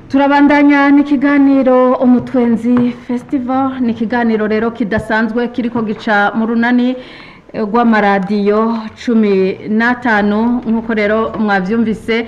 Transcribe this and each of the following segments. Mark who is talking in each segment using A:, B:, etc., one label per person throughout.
A: turabandanya n'ikiganiro umutwenzi festival ni ikiganiro rero kidasanzwe kiriko gica mu runani eh, rw'amaradiyo cumi n'atanu nk'uko rero mwavyumvise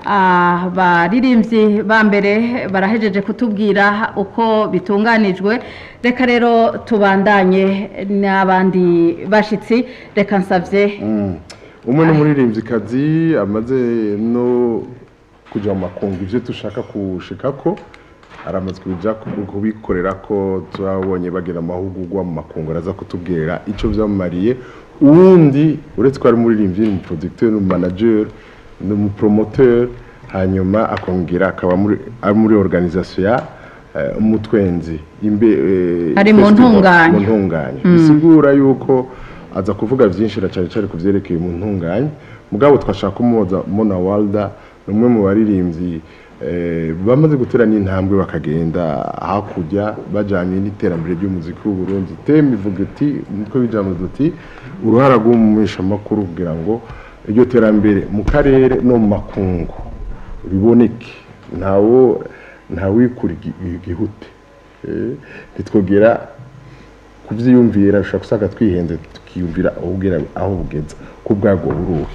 A: abaririmbyi ba mbere barahejeje kutubwira uko bitunganijwe reka rero tubandanye n'abandi bashitsi reka nsavye
B: umwe n'umuririmbyikazi amaze no kujya mu makungu ibyo dushaka kushikako aramaze kuja ku- kubikorera ko turabonye bagira amahugurwa mu makungu araza kutubwira icyo byamumariye uwundi uretse ko ari umuririmbyi ni umuproducteur ni umumanager ni umupromoteur hanyuma akongera akaba muri- ari muri organisation ya eh, umutwenzi imbe eh,
A: Ari mu
B: festival,
A: ntunganya.
B: mu ntunganya bisigura yuko aza kuvuga byinshi na cyane cyane ku byerekeye mu ntunganya mugabo twashaka umuhoza mona walda ni umwe mu baririmbyi eh, bamaze gutera n'intambwe bakagenda hakurya bajyanye n'iterambere ry'umuziki w'u Burundi teme ivuga iti nitwo bijyamo duti uruhara rw'umumishamakuru kugira ngo iryo terambere mu karere no mu makungu biboneke ntawo ntawikura igi- igihute Eh, ntitwogera kubyiyumvira ushobora gusanga twihenze tukiyumvira aho bugera aho bugeza ko bwabwo buruhe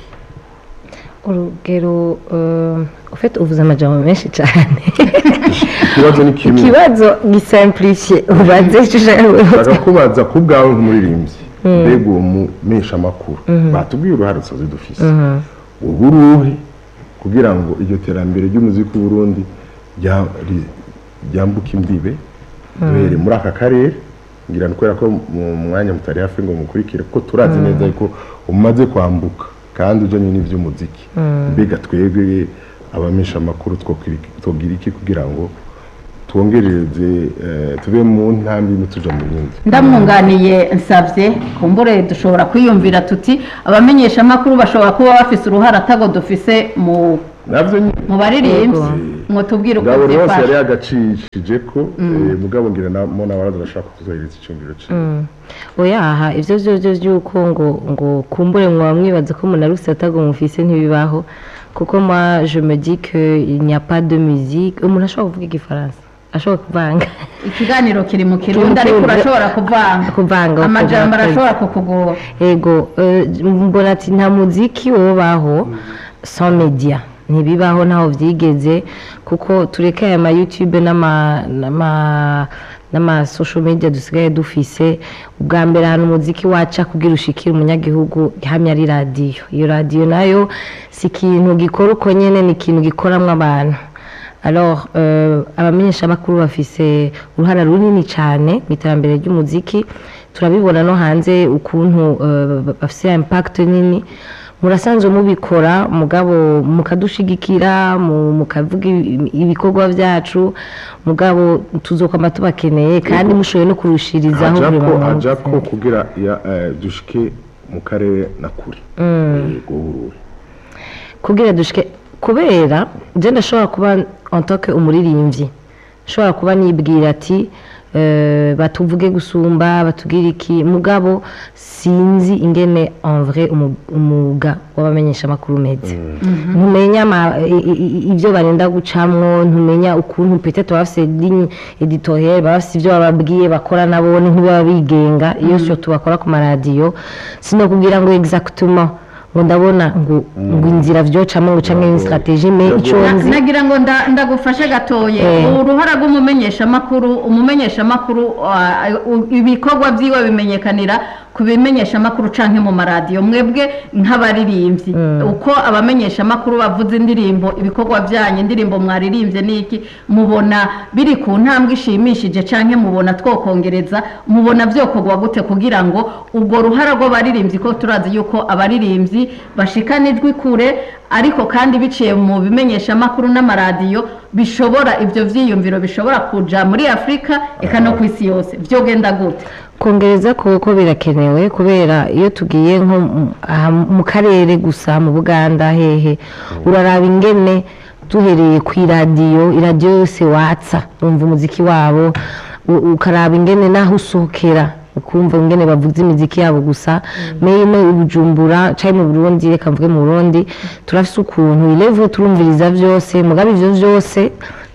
C: urugero eh, ufite uvuze amajambo menshi cyane
B: ikibazo ni kimwe
C: ikibazo gisimplifiye ubaze icyo ushaka
B: bakakubaza ku bwawe nk'umuririmbyi mbega uwo mumesha amakuru batubwiye uruhare dusoze dufise ubu uruhe kugira ngo iryo terambere ry'umuziki w'u Burundi rya- ri- ryambuke imbibe duhere muri aka karere ngira ni kubera ko mu mwanya mutari hafi ngo mukurikire ko turazi neza yuko umaze kwambuka kandi ujyanye n'iby'umuziki mbega twebwe abamesha amakuru twogira iki kugira ngo twongereze eh, tuve mu ntambi imwe tuja mu yindi
A: ndamwunganiye nsabye kumbure dushobora kwiyumvira tuti abamenyesha amakuru bashobora kuba bafise uruhare atago dufise mu
B: navyo nyine
A: mu baririmbyi
C: Yego.
A: ngo tubwire uko
B: mugabo rwose yari
A: byifashe
B: yagacishije ko eh, mugabo ngira na mona waraza arashaka kutuzohereza iciyumviro ciwe
C: oyaha ibyo byo byo by'uko ngo ngo kumbure mwaba mwibaza ko umuntu ari usatago mufise ntibibaho kuko moi je me dis que il n'y a pas de musique umuntu ashobora kuvuga igifaransa ashobora kuvanga
A: ikiganiro kiri mu kirundi ariko urashobora kuvanga
C: kuvanga
A: amajambo
C: ukavuga-
A: arashobora kukugora
C: ego eh, mbona ati nta muziki wobaho sans media ntibibaho ntaho byigeze kuko tureke aya ma youtube n'ama n'ama n'ama social media dusigaye dufise ubwa mbere ahantu umuziki waca kugira ushikire umunyagihugu hamwe ari radiyo iyo radiyo nayo si ikintu gikora uko nyene ni ikintu gikoramwo abantu alors euh, abamenyeshamakuru bafise uruhara runini cyane mu iterambere ry'umuziki turabibona no hanze ukuntu euh, bafise impact nini murasanzwe mubikora mugabo mukadushigikira mu- mukavuga ibi- ibikorwa byacu mugabo tuzokwama tubakeneye kandi mushoboye no kurushirizaho buri
B: ajako
C: muntu
B: ajako kugira ya eh, dushike mu karere na kure yego uruhe
C: kugira dushike kubera je ndashobora kuba en tant que umuririmbyi nshobora kuba nibwira ati eh, batuvuge gusumba batubwire iki mugabo sinzi ingene en vrai umu- umwuga w'abamenyesha amakuru umeze ntumenya ama- i- i- i- ibyo barenda gucamwo ntumenya ukuntu peut-être baba bafise ligne editoriale baba bafise ibyo bababwiye bakora nabo ntibaba bigenga iyo sio tubakora ku maradiyo sinokubwira ngo exactement ngo ndabona ngo ngo inzira vyocamwo ngo canke
B: Yego.
C: strategie me ico
B: Yego.
C: nzi
A: nagira ngo nda- ndagufashe gatoye
C: Eh.
A: uruhara rw'umumenyeshamakuru umumenyeshamakuru ah, u- ibikorwa byiwe bimenyekanira ku bimenyeshamakuru canke mu maradiyo mwebwe nk'abaririmbyi uko abamenyeshamakuru bavuze indirimbo ibikorwa byanyu indirimbo mwaririmbye niki mubona biri ku ntambwe ishimishije canke mubona twokongereza mubona vyokorwa gute kugira ngo ubwo ruhara rw'abaririmbyi ko turazi yuko abaririmbyi bashikanijwe kure ariko kandi biciye mu bimenyeshamakuru n'amaradiyo bishobora ibyo vyiyumviro bishobora kuja muri afurika eka no ku isi yose vyogenda gute
C: kongereza kuko birakenewe kubera iyo tugiye nko mu- aha mu karere gusa mu buganda hehe uraraba ingene duhereye ku iradiyo iradiyo yose watsa wumva umuziki wabo u- ukaraba ingene naho usohokera ukumva ingene bavuza imiziki yabo gusa meyino ubujumbura cyangwa mu burundi reka mvuge mu burundi turafise ukuntu ilevo turumviriza vyose mugabe ivyo vyose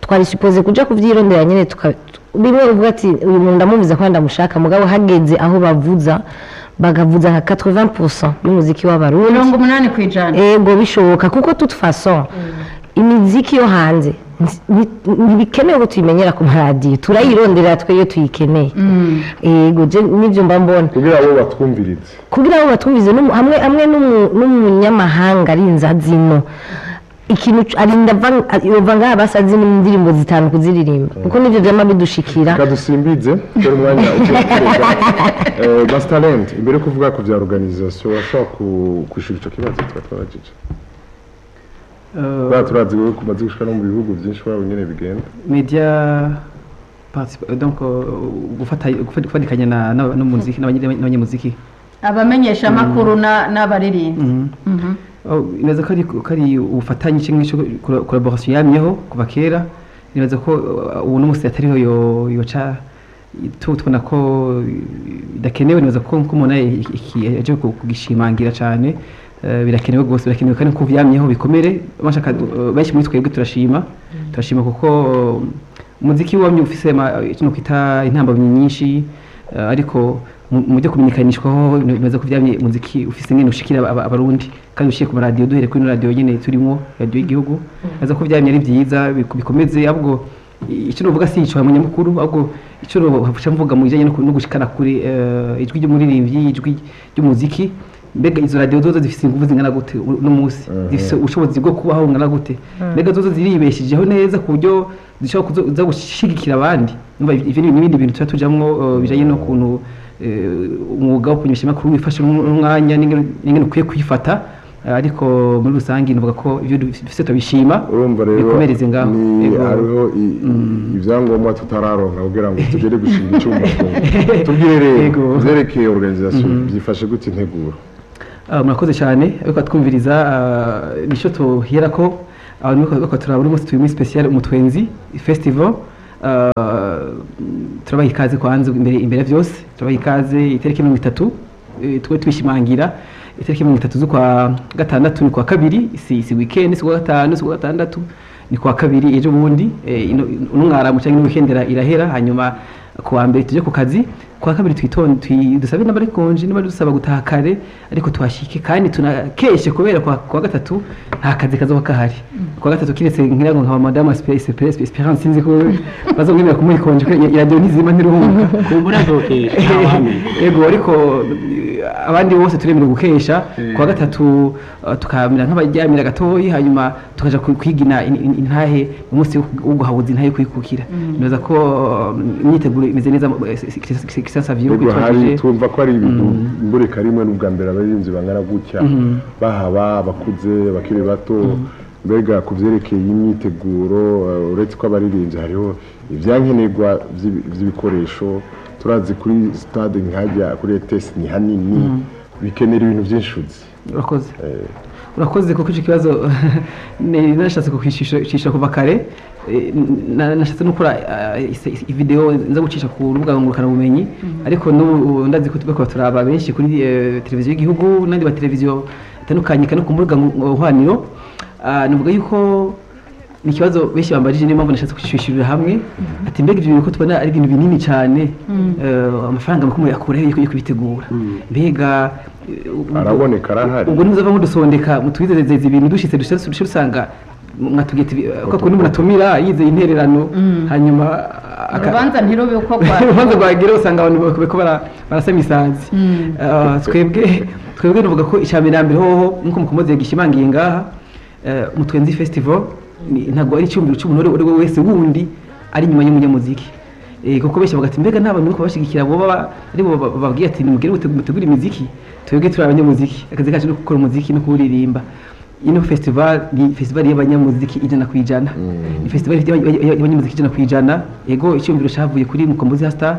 C: twari supposé kuja kuvyirondera nyene tuka bimwe uvuga ati uyu muntu ndamuvuza kandi ndamushaka mugabo hageze aho bavuza bagavuza nka 80% y'umuziki w'abarundi
A: mirongo umunani ku ijana
C: ego bishoboka kuko toute façon imiziki yo hanze nti- nti- ntibikenewe ko tuyimenyera ku maradiyo turayirondera twe iyo tuyikeneye ego je nivyo mba mbona
B: kugira abo batwumvirize
C: kugira ngo batwumvize n'umu- hamwe hamwe n'umu- n'umunyamahanga ari inzazino ikintu c- arinda ava- yova ngaha basazi n'indirimbo zitanu kuziririmba kuko nivyo vyama bidushikira
B: kadusimbize dore umwanya ugiye gukorerwa basi talent imbere yo kuvuga ku bya organisation washobora ku- kwishura icyo kibazo tuba twabajije bwa turazi wowe kumaze gushika no mu bihugu byinshi waba nyine bigenda
D: media participa- donc euh, gufata gufata- gufatikanya na- na- n'umuziki n'abanye- n'abanyamuziki
A: abamenyesha amakuru na- n'abaririmbyi
D: Mhm.
A: Mhm.
D: Oh, nibaza ko ari ko ari ubufatanye cyangwa cyo collaboration yamyeho kuva kera nibaza ko uh, ubu n'umusi atariho yo yoca tu- tubona ko bidakenewe nibaza ko ko umuntu aje kugishimangira cyane eh, birakenewe rwose birakenewe kandi ko vyamyeho bikomere bashaka uh, benshi muri twebwe turashima turashima kuko uh, umuziki wamye ufise ama- ikintu kwita intambamyi nyinshi eh, ariko mu mu byo kumenyekanishwaho nibaza ko vyamye umuziki ufise ngene ushikira aba- abarundi kandi ushiye ku maradiyo duhere kuri ino radiyo nyene turimo radiyo y'igihugu nibaza ko vyamye ari vyiza biku- bikomeze ahubwo icyo novuga si ico munyamukuru ahubwo icyo novuga mvuga mu bijanye no ku- no gushikana kuri eh, ijwi ry'umuririmbyi ijwi ry'umuziki mbega izo radiyo zozo zifise ingufu zingana gute uno munsi zifise ubushobozi bwo kubaho bungana gute mbega zozo ziribeshejeho neza ku buryo zishobora kuzo- kuza gushigikira abandi Numva ivyo ni ibindi bintu tuba tujamwo eh, bijanye n'ukuntu eh, umwuga wo kumenyesha amakuru wifashe n'umwanya n'ingene n'ingene ukwiye kwifata Eh, ariko muri rusange navuga ko ivyo dufise turabishima
B: urumva rero
D: bikomereze ngaho
B: ni
D: Ego.
B: hariho i- i- ibyangombwa tutararonka kugira ngo tugere gushinga icyuma tubwire rero
D: Ego.
B: byerekeye organisation byifashe gute integuro
D: Ah, murakoze cyane ariko twumviriza nicyo tuhera ko abantu bariko turaba uno munsi turi muri special umutwenzi festival Ah, turabaha ikaze kwanza imbere imbere ya byose turabaha ikaze itariki mirongo itatu eh, twe twishimangira itariki mirongo itatu z'ukwa gatandatu ni kwa kabiri si si weekend si kwa gatanu si kwa gatandatu ni kwa kabiri ejo bundi eh, ino- uno mwaramu cyangwa ino weekend ira- irahera hanyuma kuwa mbere tujye ku kazi kuwa kabiri twitonde twi- dusabe n'abari konje niba dusaba gutaha kare ariko tuhashike kandi tunakeshe kubera kwa, kuwa gatatu nta kazi kazoba kahari kuwa gatatu kiretse ngira ngo nka madame Espe- Espe- Espe- Esperance sinzi ko bazomwemera kumuha ikonje ko iradiyo ntizima ntiruhuka
E: kumbura azokesha ntawamenya
D: yego ariko eh, abandi bose turemerewe gukesha kuwa gatatu eh, tukamera nk'abaryamira gatoyi hanyuma tukaja ku- kwigina in- in- intahe umunsi wo wo guhabuza intahe yo kwikukira nibaza ko eh, imyiteguro imeze neza Christian Savio
B: Ego hari
D: kwitwajije
B: twumva ko ari ibintu imburika rimwe n'ubwa mbere abarinzi bangana gutya bahaba abakuze abakiri bato mbega ku byerekeye imyiteguro eh, uretse ko abaririmbyi hariho ibyankenerwa by'ibi- by'ibikoresho turazi kuri stade nkajya kuri ETS ni hanini bikenera ibintu byinshi uzi
D: urakoze urakoze kuko icyo kibazo ni- nashatse kukwicisha kuva kare Eh, na- nashatse no gukora eh, ise- ise- video nza gucisha ku rubuga ngurukanabumenyi ariko n'ubu ndazi ko tubeko turaba benshi kuri eh, televiziyo y'igihugu n'andi mateleviziyo atandukanye kandi ku mbuga nkoranyambaga Ah, navuga yuko ni ikibazo benshi bambajije niyo mpamvu nashatse kwishyurira hamwe ati mbega ibyo bintu ko tubona ari ibintu binini cyane eh, amafaranga makumyabiri yakuraho yo kubitegura mbega eh, ubwo-
B: araboneka arahari
D: ubwo ntuzava mudusondeka mutwizezeze ibintu dushitse dushe dushe usanga mwatubwiye ati ko kundi umuntu atumira yizeye intererano hanyuma aka-
A: urubanza ntirube uko rwa
D: urubanza rwagira usanga abantu bariko bara- barasama isazi Ah, twebwe twebwe nuvuga ko icambere mbere hoho nkuko mukomoze yagishimangiye ngaha eh, umutwenzi festival ni- ntabwo ari icyumviro cy'umuntu uwo ari we wese wundi ari inyuma y'umunyamuziki Eh, kuko benshi bavuga ati mbega nta bantu bariko bashigikira bo baba ari bo ba- bababwiye ati nimugire mute- mutegure imiziki twebwe turi abanyamuziki akazi kacu no gukora umuziki no kuwuririmba ino festival ni festival y'abanyamuziki ijana ku ijana ni festival y'aba- y'aba- y'abanyamuziki ijana ku ijana yego icyumviro cyavuye kuri mukombozi hasta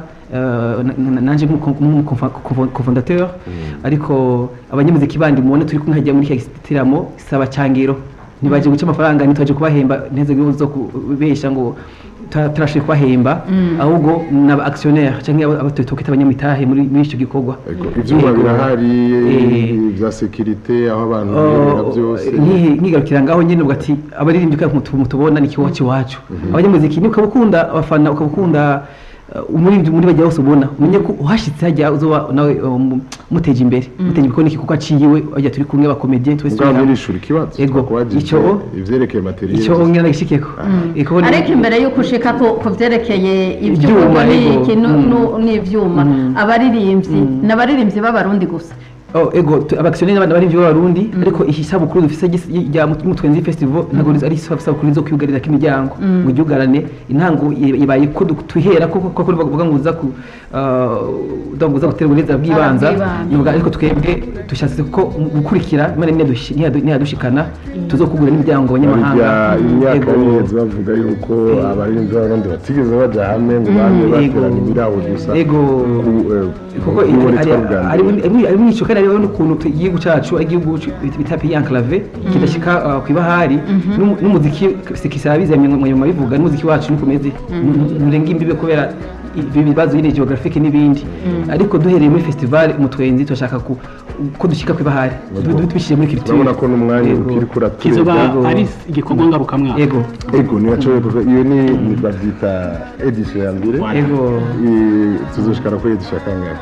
D: nanje nk'umukofondateur ariko abanyamuziki bandi mubona turi kumwe hajya muri iki gitaramo saba cyangiro ntibaje guca amafaranga ntitwaje kubahemba nteze zo kubesha ngo tuta- turashoboye kubahemba ahubwo ni aba actionnaire cyangwa abo twita abanyamitahe muri muri icyo gikorwa
B: Ego, ivyuma
D: Ego.
B: birahari
D: Eh,
B: vya sekirite aho abantu birebera byose
D: nkihi- nkigarukira ngaho nyine uvuga ati abaririmbyi ko mutu- mutubona ni ikiwacu iwacu abanyamuziki ni ukaba ukunda abafana ukaba ukunda uh, umuririmbyi muri bajya bose ubona umenye ko uhashitse hajya uzoba nawe um, muteje imbere muteje imbere kuko kuko aciyiwe bajya turi kumwe abakomediye twese turi
B: mugabo
D: hamwe.
B: nirishura ikibazo
D: Ego,
B: twakubajije
D: ico-
B: ivyerekeye materiel
D: icyo ngira nagishikeko Iko ni-
A: ariko imbere y'uko ushika ku ku vyerekeye
D: Ivyuma,
A: ivyuma
D: ego.
A: n'iki nu-
D: Mm.
A: nu- n'ivyuma abaririmbyi ni abaririmbyi b'abarundi gusa
D: Oh, ego tu- abakisiyoneri n'abandi bari b'abarundi ariko iyi sabukuru dufise gis- rya mutwenzi festival ntabwo rizo- ari sabukuru zo kwiyugarira k'imiryango ngo iryugarane intango i- ibaye ko du- tuhera ko ko ko bavuga ngo uza ku ah, donc uza gutera uburezi bw'ibanza
A: Bw'ibanze.
D: Nuvuga ariko twebwe dushatse ko mu gukurikira imana niyadushi- niyadu- niyadushikana tuzokugura n'imiryango abanyamahanga
B: barya imyaka
D: Ego.
B: yiheze bavuga yuko abarinzi b'abarundi batigeze baja hamwe ngo bamwe
D: ego.
B: baterana ibirawo gusa
D: Ego.
B: ku- eh,
D: kuko
B: ku- ku-
D: ari-
B: twari bwa mbere.
D: ari- ari- ari mwico kandi hariho n'ukuntu tu- igihugu cacu ari igihugu cu- bita pays enclave kidashika uh, kw'ibahari N'umu- n'umuziki sikisaba bizanye mu nyuma bivuga n'umuziki wacu nukomeze nurenga imbibe kubera ibi bibazo nyine geographique n'ibindi ariko duhereye muri festival umutwenzi turashaka ku- ko dushika kw'ibahari tubishyire muri culture
B: urabona ko n'umwanya
D: Ego.
B: ukiri
E: kizoba
B: kuratwega
E: ari igikorwa ngarukamwaka
D: ego
B: ego nibashoboye kuva iyo ni ni bavyita edition ya mbere
D: ego
B: Eh, tuzoshikana kuri edition ya kangahe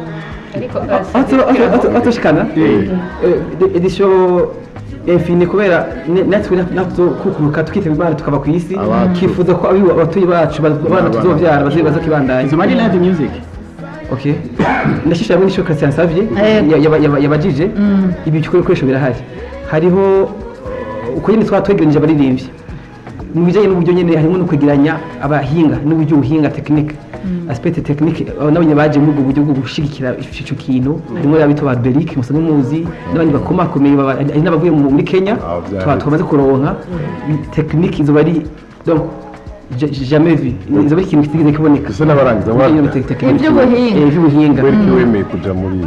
D: atushikana edisiyo infini kubera ne- natwe natwe kukuruka tukitaba imana tukaba ku isi
B: Abacu.
D: twifuza ko abiwa- abatuye bacu baz- abana
B: Abana.
D: tuzobyara bazi- baza kibandanya
E: izoba ari live music
D: okay ndashishira muri show Christian Savie
A: Yego.
D: ya- yaba- yaba- yabajije ibi bikoresho birahari hariho uh, uko nyine twatwegeranije abaririmbyi mu bijyanye n'uburyo nyine harimo no kwegeranya abahinga n'uburyo ubuhinga tekinike aspect tekinike n'abanye baje muri ubwo buryo bwo gushyigikira icyo kintu harimo abitwa ba Beric musanzwe muzi n'abandi bakomakomeye baba- hari n'abavuye mu- muri Kenya
B: Ah, byari.
D: twa- twamaze kuronka tekinike izoba ari donc ja- jamais vu izoba ari ikintu kitigeze kiboneka
B: ese n'abarangiza
D: Muri iyo
B: wabyo
D: te- tekinike.
A: Ivy'ubuhinga.
D: Eh, ivy'ubuhinga
B: kubera iki wemeye kuja muri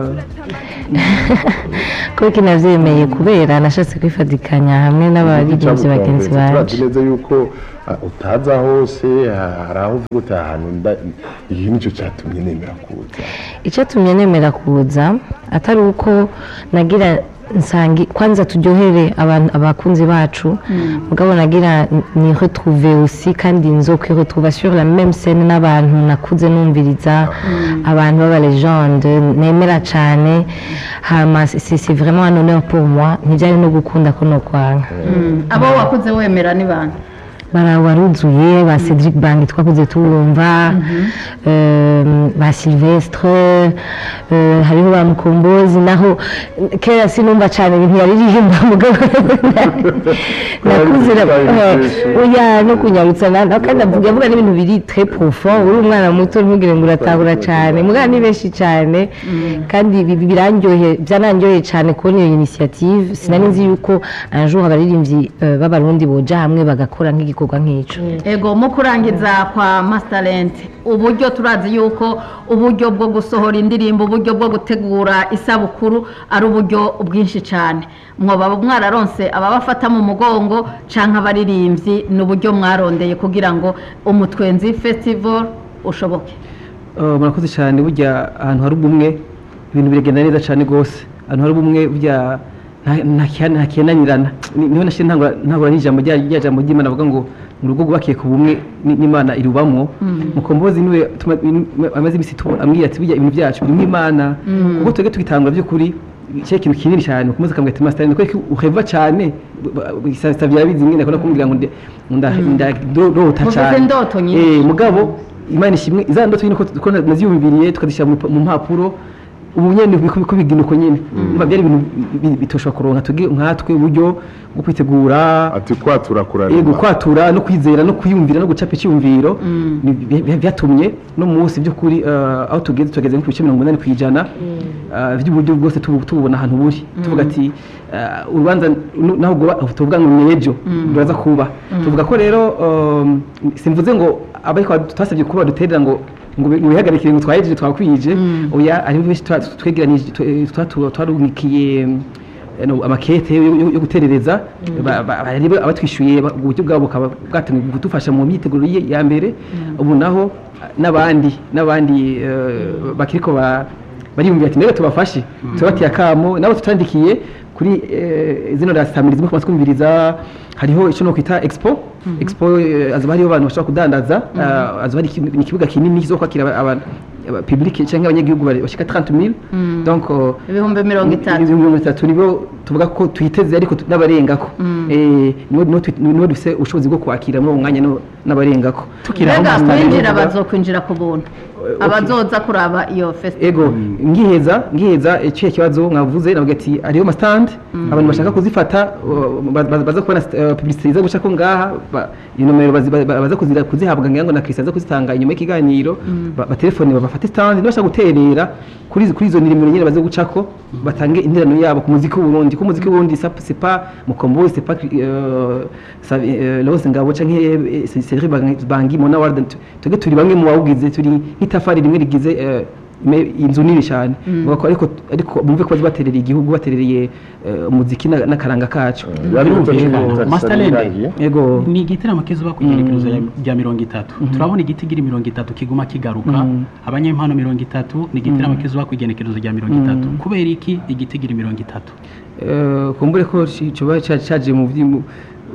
C: kuko navyemeye kubera nashatse kwifatikanya hamwe n'abaririmbyi bagenzi
B: turazi
C: banje
B: neza yuko ah, utaza hose ha- hari aho uvuga uti ahantu nda- iki nicyo cyatumye nemera kuza
C: icyatumye nemera kuza atari uko nagira nsangi kwanza turyohere abantu abakunzi bacu mugabo nagira ni retrouver aussi kandi nzokwe retrouver sur la même scène n'abantu nakuze numviriza abantu b'aba legende nemera cyane hama c'est c'est vraiment un honneur pour moi ntibyari no gukunda ko no kwanga
A: abo wakuze wemera ni bande
C: barawaruzuye ba Cedric Bangi twakuze tuwumva eh, ba Silvestre eh, hariho ba Mukombozi naho kera sinumva cyane ibintu yaririmba mugabo nakuze na- eh, oya no kunyarutsa na na- kandi avuga avuga n'ibintu biri très profond uri umwana muto ntugire ngo uratahura cyane mugabo ni benshi cyane kandi bi- birandyohe byanandyoheye cyane kubona iyo initiative sinari nzi yuko un jour abaririmbyi eh, b'abarundi boja hamwe bagakora nk'igikorwa nk'ico
A: ego mu kurangiza kwa Masterland uburyo turazi yuko uburyo bwo gusohora indirimbo uburyo bwo gutegura isabukuru ari uburyo bwinshi cyane mwoba mwararonse ababafata mu mugongo canke abaririmbyi ni uburyo mwarondeye kugira ngo umutwenzi festival ushoboke
D: Uh, murakoze cyane burya ahantu hari ubumwe ibintu biragenda neza cyane rwose ahantu hari ubumwe burya nta- nta kiha- nta kihananirana Ni- niho nashyira ntangura ntangura n'ijambo rya rya jambo ry'imana avuga ngo mu rugo rwubakiye ku bumwe ni- n'imana irubamwo mukombozi niwe tuma- in- amaze iminsi tu- ambwira ati burya ibintu byacu birimo imana kuko twebwe tugitangura by'ukuri cyari ikintu kinini cyane mukomeze akambwira ati masitari ndakwereka ko uheva cyane savye yabizi mwene akunda kumbwira ngo ndi- nda- ndarota
A: Mufise
D: cyane
A: indoto nyinshi.
D: Eh, mugabo imana ishimwe za ndoto nyine ko ko naziyumviriye tukazishyira mu mu mpapuro ubu nyene biko biko bigina uko nyene umva byari ibintu bi- bi- bitoshobora kuronka tuge nkatwe uburyo bwo kwitegura
B: ati kwatura
D: yego
B: kurarima
D: kwatura no kwizera no kwiyumvira no gucapa icyumviro ni- bi- bi- byatumye no munsi by'ukuri eh, aho tugeze tugeze nko ku bice mirongo inani ku ijana eh, by'uburyo bwose tubu- tububona ahantu buri tuvuga ati eh, urubanza nu- naho ubwo ba- tuvuga ngo ni ejo ruraza kuba tuvuga ko rero um, simvuze ngo abariko twasabye kuba baduterera ngo ngo bi- ngo bihagarikire ngo twahejeje twakwije oya ari benshi twa- twegeranije twe- twa- twa- twarumikiye eh, no, amakete yo yo- yo guterereza ba- ba- barebe abatwishyuye ba- uburyo bwabo bukaba bwatumye kudufasha mu myiteguro ye- ya mbere ubu naho n'abandi n'abandi eh, bakiriko ba bariyumvira ati nawe tubafashe tubatiye akamo nabo tutandikiye kuri eh, zino rasamirizi muko twumviriza hariho icyo no kwita expo expo eh, azoba hariho abantu bashobora kudandaza eh, azoba ari iki- ni ikibuga kinini kizo kwakira aba- aba public cyangwa abanyagihugu bari- bashika 30000 donc eh,
A: ibihumbi mirongo itatu
D: ibihumbi mirongo itatu nibo tuvuga ko tuyiteze ariko tu- n'abarengako Eh, nibo nibo twi- nibo dufise ubushobozi bwo kwakira muri uwo mwanya no- n'abarengako
E: tukiri aho
A: mbega
E: Master
A: kwinjira
D: Level.
A: bazokwinjira ku buntu
D: okay.
A: abazoza kuraba iyo festival
D: ego ngiheza ngiheza iciye kibazo mwavuze navuga ati hariho amastand abantu bashaka kuzifata uh, ba- ba- baza kubona uh, publicité iza guca ko ngaha ba- iyo nomero bazi- ba- ba- baza kuzira- kuzihabwa ngira ngo na Christian aza kuzitanga inyuma y'ikiganiro ba- batelefone babafate stand nibashaka guterera kuri izo- kuri izo nimero nyine baza gucako batange interano yabo ku muziki w'Uburundi ku muziki w'Uburundi ça c'est pas mukombozi c'est pas euh, ça euh, Lawrence Ngabo canke euh, Cedric Bangi- Bangi Mona Warden tuge turi bamwe mu bawugize turi nk'itafari rimwe rigize eh, ime- inzu nini cyane Bavuga ko ariko ariko bumve ko bazi baterereye igihugu baterereye eh, umuziki na- n'akaranga kacu
E: birumvikana. Master Land.
B: Irangiye.
D: yego
E: ni igitaramo kizuba ku igenekerezo rya- rya mirongo itatu turabona igiti gira mirongo itatu kiguma kigaruka abanyempano mirongo itatu ni igitaramo kizuba ku igenekerezo rya mirongo itatu kubera iki igiti gira mirongo itatu
D: Eh, kumbure ko ci- coba ca- caje mu vyi- mu-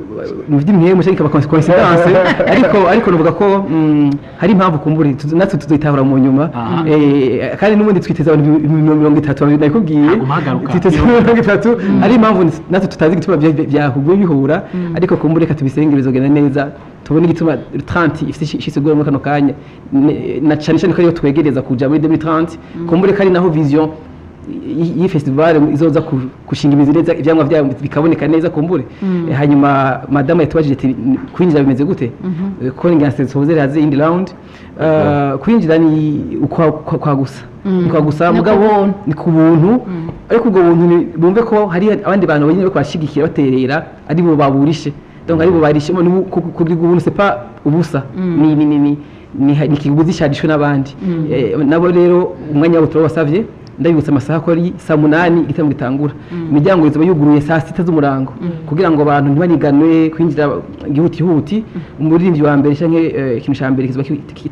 D: mu vy'imihemu canke ikaba coincidence ariko ariko novuga ko mm, hari impamvu kumbure tuzo- natwe tuzoyitahura mu nyuma
E: Aha.
D: Eh, kandi n'ubundi twiteze abantu ibihumbi mirongo itatu nabikubwiye
E: Haguma hagaruka.
D: twiteze mirongo itatu hari impamvu natwe tutazi igituma vya- vyahuguye bihura ariko kumbure reka tubisenge bizogenda neza tubone igituma 30 ifite ishisigura muri kano kanya Ne- na cane cane ko ariyo twegereza kuja muri 2030 kumbure kari naho vision iyi iyi festival izoza ku- gushinga imizi neza ivyamwa vyayo bikaboneka neza kumbure Eh, hanyuma madame yatubajije ati kwinjira bimeze gute Eh, ko ngira sezere haze indi round Eh, kwinjira ni ukwa kwa- kwa gusa kwa gusa
A: Ni ku
D: mugabo
A: buntu.
D: ni ku buntu ariko ubwo buntu ni- bumve ko hari abandi bantu banyine bariko barashigikira baterera ari bo baburishe donc ari bo barishe ni ku- ku- kugira ubuntu c'est pas ubusa ni ni ni ni ni ni ikiguzi cyarishwe n'abandi Eh, nabo rero umwanya wabo turabasavye ndabibutsa amasaha ko ari saa munani igitaramo gitangura imiryango izaba yuguruye saa sita z'umurango kugira ngo abantu ntibaniganwe kwinjira gihutihuti umuririmbyi wa mbere canke eh, ikintu ca mbere kizoba ki-